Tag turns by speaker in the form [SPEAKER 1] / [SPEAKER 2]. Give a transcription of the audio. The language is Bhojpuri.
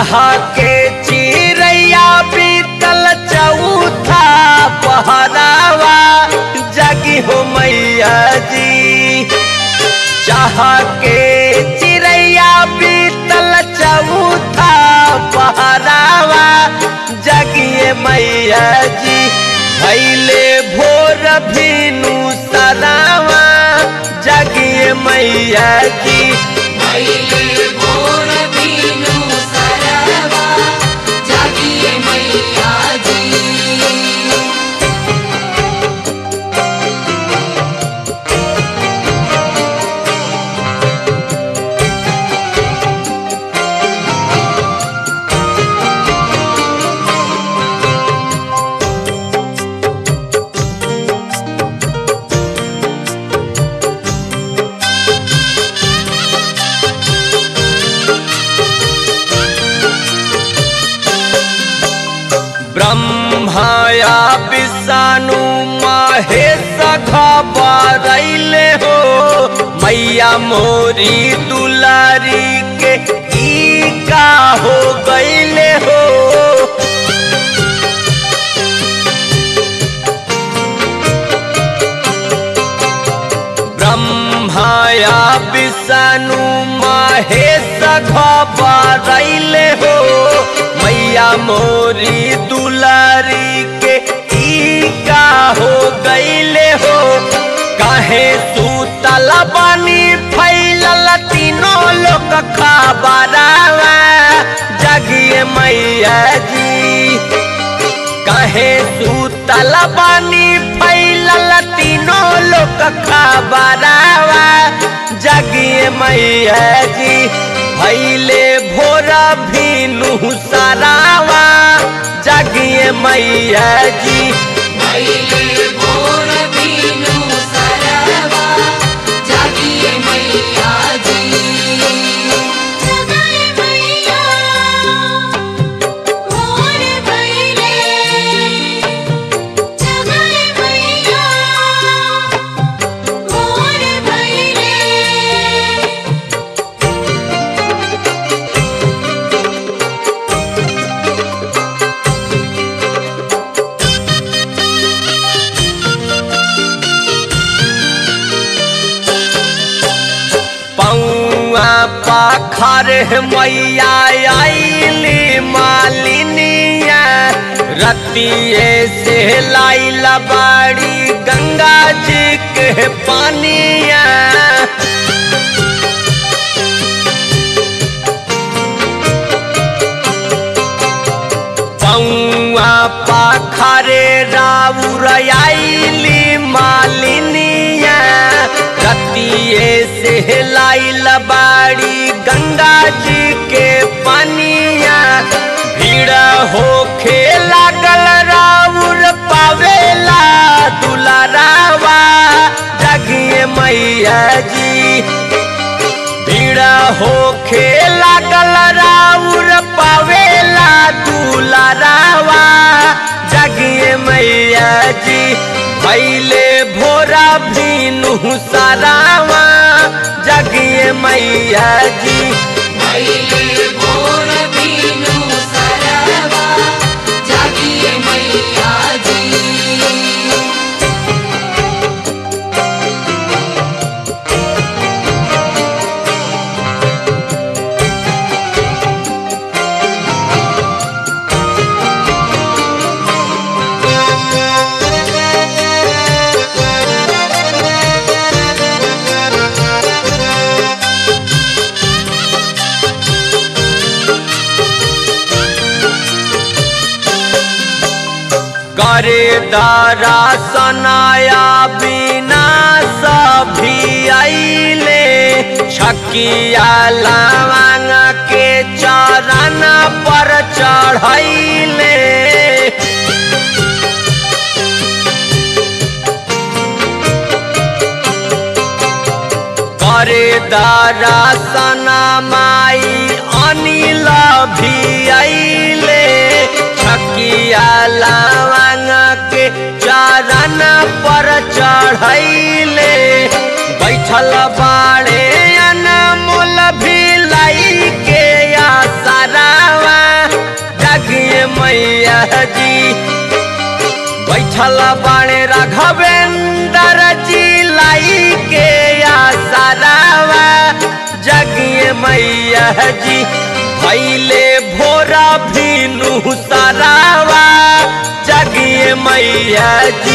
[SPEAKER 1] चाह के चिड़ैया बीतल चौथा पहरावा जगी हो मैया जी चाह के चिड़ैया बीतल चौथा पहरावा जगिए मैया जी भैले भोर भीनु सरावा जगिए मैया जी
[SPEAKER 2] भैले भोर बीनु सरवा जागिए मैया जी
[SPEAKER 1] ब्रह्माया विषाणु महेश खबरैले हो मैया मोरी दुलारी के ई का हो गईले हो ब्रह्माया विषाणु महेश खबरैले हो मैया मोरी दुलारी के ई का हो गईले हो काहे सूतल बनी फैलल तीनों लोग खबरावा जगिए मैया जी कहे सूतल बानी फैलल तीनों लोग खबरावा जगिए मैया जी भैले भोरा भीनु सरावा जगिए मैया जी
[SPEAKER 2] भैले भोर बीनु सरवा जागिए मैया जी जगाए मैया भोर भैले जगाए मैया भोर भैले
[SPEAKER 1] पौआ पाखर मैया आईली मालिनिया रतिये से लाइल बाड़ी गंगा जी के पानिया पौआ पाखरे राउर आईली मालिनिया रतिये से लाइल बाड़ी गंगा जी के पनिया भीड़ होखे लागल राउर पावेला दुलारावा जगिए मैया जी भीड़ होखे लागल राउर पावेला दुलारावा जगिए मैया जी भैले भोरा भीनु सरावा जगिए मैया जी
[SPEAKER 2] भैले भोर बीनु सरवा जागिए मैया जी
[SPEAKER 1] करे दारा सनाया बिना सभी आइले छकिया लवांग के चरण पर चढ़ैले करे दारा सना माई अनिल भी आइले छकिया लवांग के चरण पर चढ़ैले बैठल बाड़े अनमोल भी लाई के आसरावा जी बैठल बाणे राघवेंद्र जी लाई के आसरावा जगिए मैया जी भैले भोरा भीनु सरावा जगिए मैया जी